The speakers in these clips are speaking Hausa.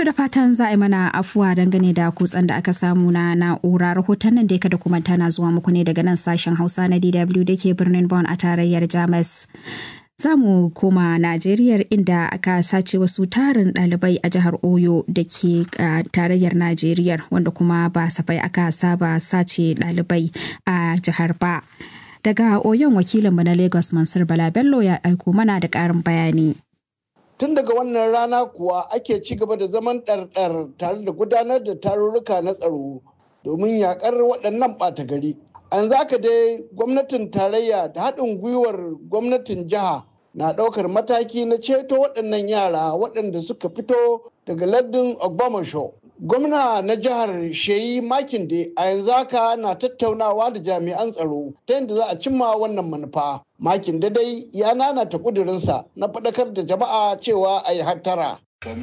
To da fatan za a yi mana afuwa dangane da kutsen da aka samu na na'ura rahoton nan da ya kada kuma tana zuwa muku ne daga nan sashen Hausa na DW da ke birnin Bonn a tarayyar Jamus. Za mu koma Najeriya inda aka sace wasu tarin ɗalibai a jihar Oyo da ke tarayyar Najeriya wanda kuma ba safai aka saba sace ɗalibai a jihar ba. Daga Oyon wakilinmu na Lagos Mansur Bala Bello ya aiko mana da ƙarin bayani. Tun daga wannan rana kuwa ake ci gaba da zaman ɗarɗar tare da gudanar da tarurruka na tsaro domin yaƙar waɗannan ɓata gari. An zaka dai gwamnatin tarayya da haɗin gwiwar gwamnatin jiha na ɗaukar mataki na ceto waɗannan yara waɗanda suka fito daga lardin Ogbomoso. Gwamna na jihar Sheyi Makinde a yanzu haka na tattaunawa da jami'an tsaro ta yadda za a cimma wannan manufa. Makinde dai ya nanata kudurinsa na faɗakar da jama'a cewa a yi hattara.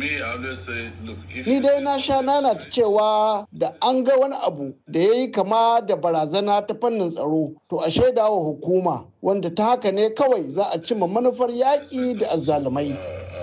Ni dai na sha nanata cewa da an ga wani abu da ya yi kama da barazana ta fannin tsaro to a shaida wa hukuma wanda ta haka ne kawai za a cimma manufar yaƙi da azzalumai.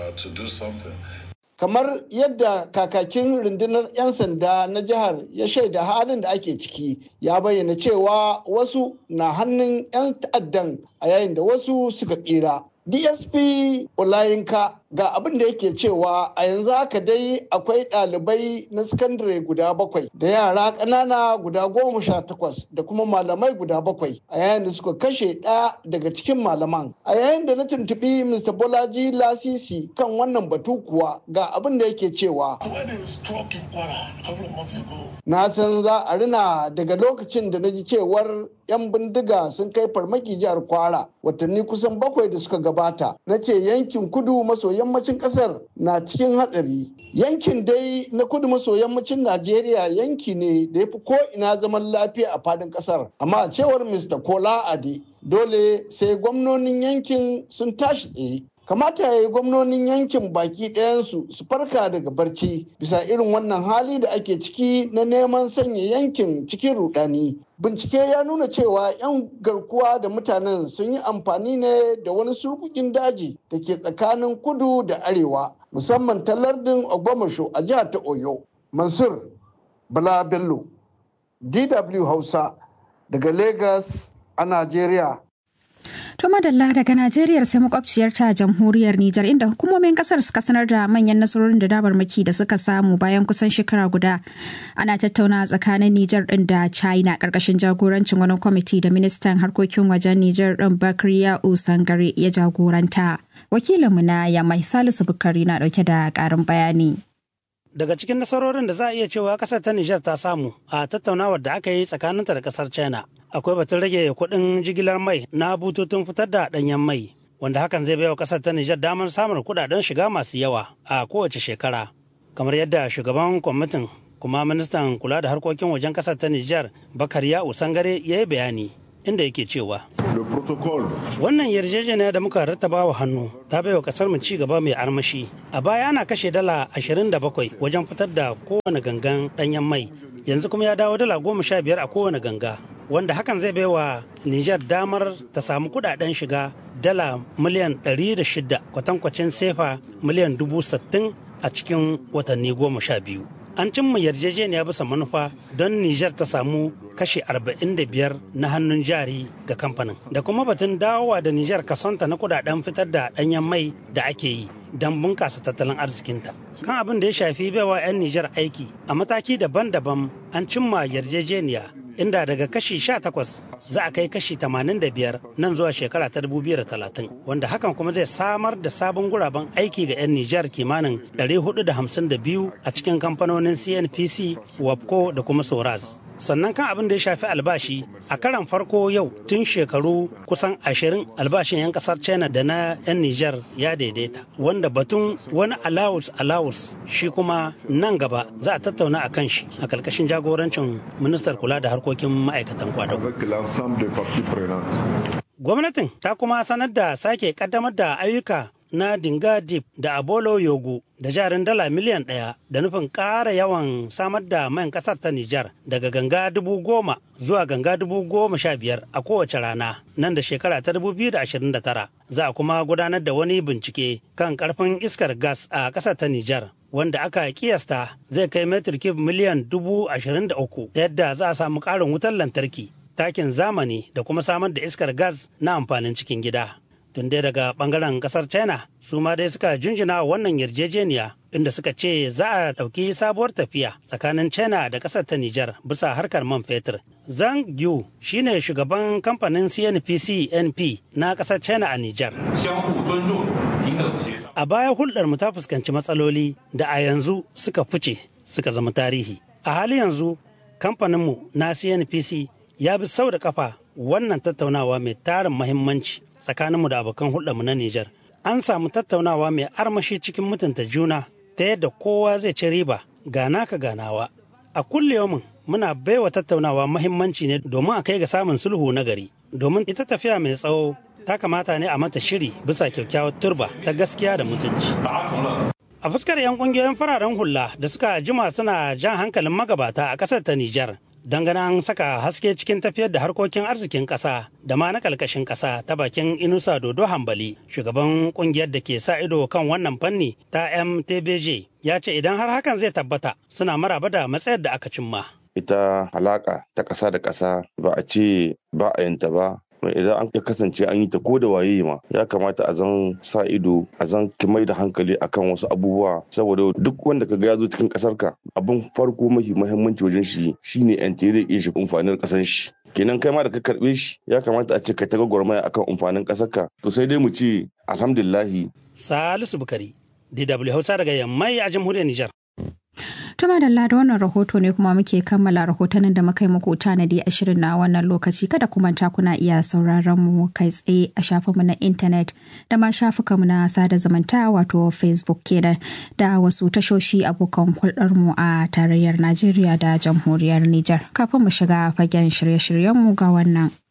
kamar yadda kakakin rundunar 'yan sanda na jihar ya shaida halin da ake ciki ya bayyana cewa wasu na hannun 'yan ta'addan a yayin da wasu suka tsira dsp olayinka ga abin da yake cewa a yanzu haka dai akwai ɗalibai na sakandare guda bakwai da yara ƙanana guda goma sha takwas da kuma malamai guda bakwai a yayin da suka kashe ɗaya daga cikin malaman a yayin da na tuntuɓi mr bolaji lasisi kan wannan batu kuwa ga abin da yake cewa na san za a rina daga lokacin da na ji cewar 'yan bindiga sun kai farmaki jihar kwara watanni kusan bakwai da suka gabata na ce yankin kudu maso yammacin kasar na cikin hatsari yankin dai na kudu maso yammacin najeriya yanki ne da ya fi ko'ina zaman lafiya a fadin kasar amma a cewar mr kola ade dole sai gwamnonin yankin sun tashi tsaye kamata ya yi gwamnonin yankin baki ɗayansu su farka daga barci bisa irin wannan hali da ake ciki na neman sanya yankin cikin rudani bincike ya nuna cewa 'yan garkuwa da mutanen sun yi amfani ne da wani surkukin daji da ke tsakanin kudu da arewa musamman ta lardin ogbomasho a jihar ta oyo mansur bala bello dw hausa daga lagos a najeriya To madalla daga Najeriya sai makwabciyar ta jamhuriyar Nijar inda hukumomin kasar suka sanar da manyan nasarorin da dabarmaki da suka samu bayan kusan shekara guda ana tattauna tsakanin Nijar din da China karkashin jagorancin wani kwamiti da ministan harkokin wajen Nijar din Bakriya Usangare ya jagoranta. Wakilinmu na Yamai Salisu Bukari na dauke da karin bayani. Daga cikin nasarorin da za a iya cewa kasar ta Nijar ta samu a tattaunawar da aka yi tsakaninta da kasar China akwai batun rage kuɗin jigilar mai na bututun fitar da ɗanyen mai wanda hakan zai baiwa ƙasar ta Nijar damar samun kuɗaɗen shiga masu yawa a kowace shekara kamar yadda shugaban kwamitin kuma ministan kula da harkokin wajen ƙasar ta Nijar Bakariya Usangare ya yi bayani inda yake cewa wannan yarjejeniya da muka rattaba wa hannu ta baiwa kasar mu ci gaba mai armashi a baya ana kashe dala 27 wajen fitar da kowane gangan ɗanyen mai yanzu kuma ya dawo dala goma sha biyar a kowane ganga wanda hakan zai baiwa Nijar damar ta samu kudaden shiga dala miliyan 106 kwatankwacin sefa miliyan 60 a cikin watanni goma sha biyu. An cimma yarjejeniya bisa manufa don Nijar ta samu kashi 45 na hannun jari ga kamfanin da kuma batun dawowa da Nijar kasonta na kudaden fitar da danyen mai da ake yi don bunkasa tattalin arzikinta. Kan abin da ya shafi baiwa 'yan Nijar aiki a mataki daban-daban an cimma yarjejeniya inda daga kashi 18 za a kai kashi 85 nan zuwa shekara ta 2030 wanda hakan kuma zai samar da sabon guraben aiki ga 'yan Nijar kimanin 452 a cikin kamfanonin CNPC, WAPCO da kuma Soraz. sannan kan abin da ya shafi albashi a karan farko yau tun shekaru kusan ashirin albashin 'yan kasar china da na 'yan niger ya daidaita wanda batun wani allowance allowance shi kuma nan gaba za a tattauna a kan shi a karkashin jagorancin ministar kula da harkokin ma'aikatan kwadago gwamnatin ta kuma sanar da sake kaddamar da ayyuka na Dinga Deep da Abolo Yogo da jarin dala miliyan ɗaya da nufin ƙara yawan samar da man ƙasar ta Nijar daga ganga dubu goma zuwa ganga dubu goma sha biyar a kowace rana nan da shekara ta dubu biyu da ashirin da tara. Za a kuma gudanar da wani bincike kan ƙarfin iskar gas a ƙasar ta Nijar wanda aka kiyasta zai kai metir kib miliyan dubu ashirin da uku yadda za a samu ƙarin wutar lantarki takin zamani da kuma samar da iskar gas na amfanin cikin gida. Tun dai daga bangaren kasar China su ma dai suka junjina wannan yarjejeniya inda suka ce za a ɗauki sabuwar tafiya tsakanin China da ƙasar ta Nijar bisa harkar man fetur. Zhang Yu shine shugaban kamfanin CNPC NP na ƙasar China a Nijar. A baya hulɗar mu ta fuskanci matsaloli da a yanzu suka fice suka zama tarihi. A hali yanzu kamfaninmu na CNPC ya bi sau da kafa wannan tattaunawa mai tarin mahimmanci tsakaninmu da abokan hulɗarmu na Nijar. An samu tattaunawa mai armashi cikin mutunta juna ta yadda kowa zai ci riba gana ka ganawa. A kulliyomin muna baiwa tattaunawa mahimmanci ne domin a kai ga samun sulhu na gari. Domin ita tafiya mai tsawo ta kamata ne a mata shiri bisa kyakkyawar turba ta gaskiya da mutunci. A fuskar 'yan kungiyoyin fararen hula da suka jima suna jan hankalin magabata a ƙasar ta Nijar. dangane an saka haske cikin tafiyar da harkokin arzikin ƙasa da ma na ƙarƙashin ƙasa ta bakin inusa dodo hambali shugaban ƙungiyar da ke sa ido kan wannan fanni ta mtbj ya ce idan har hakan zai tabbata suna maraba da matsayar da aka cimma ita halaka ta ƙasa da ƙasa ba a ce ba a yanta ba idan an kasance an yi ta ko da waye ma ya kamata a zan sa ido a zan mai da hankali akan wasu abubuwa saboda duk wanda ka ga ya zo cikin kasar ka abin farko mafi muhimmanci wajen shi shine yan tere ke shi amfanin kasar shi kenan kai ma da ka karbe shi ya kamata a ce ka ta gwagwarmaya akan amfanin kasar ka to sai dai mu ce alhamdulillahi salisu bukari dw hausa daga yammai a jamhuriyar nijar Tuma da da wannan rahoto ne kuma muke kammala rahotannin da muka yi muku tanadi a shirin na wannan lokaci kada ku manta kuna iya sauraron mu kai tsaye a shafinmu na intanet da ma shafukanmu na sada zumunta wato Facebook kenan da wasu tashoshi abokan hulɗarmu a tarayyar Najeriya da jamhuriyar Nijar. Kafin mu shiga fagen shirye-shiryenmu ga wannan.